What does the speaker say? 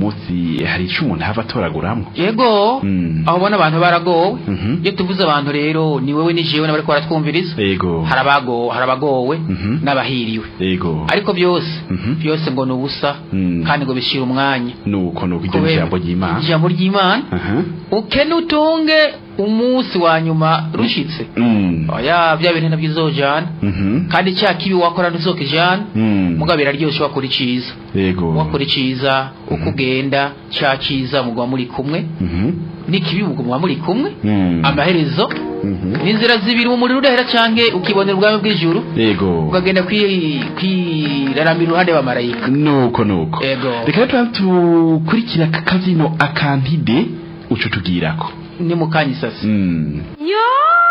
munsi hari ico umuntu hava atoraguramwo yego Mm. aho ubona abantu baragowe Mhm. iyo tuvuze abantu rero ni wewe ni jewe n'abariko baratwumviriza yego hari abago- hari abagowe Mhm. n'abahiriwe yego ariko byose Mhm. byose ngo ni ubusa Mm. kandi ngo bishira umwanya nuko nuko iryo Kubera- ijambo ry'imana ijambo ry'imana Aha. ukene utunge umunsi wa nyuma rushitse Mm. oya bya bintu nabyo uzojana Mhm. kandi cya kibi wakora ntuzokijana Mm. mugabo biraryoshe wakora iciza yego wakora iciza uko ugenda cya ciza mugwa muri kumwe Mhm. n'ikibi mugwa muri kumwe Mm. amaherezo Mhm. n'inzira zibiri umuriro udahera canke ukibonera ubwami bw'ijuru yego ukagenda kwi- kwiraramira iruhande y'abamarayika nuko nuko Yego. reka rero tukurikira aka kazino akantide uco tugirako ni mu kanya isasi Mm. Yo!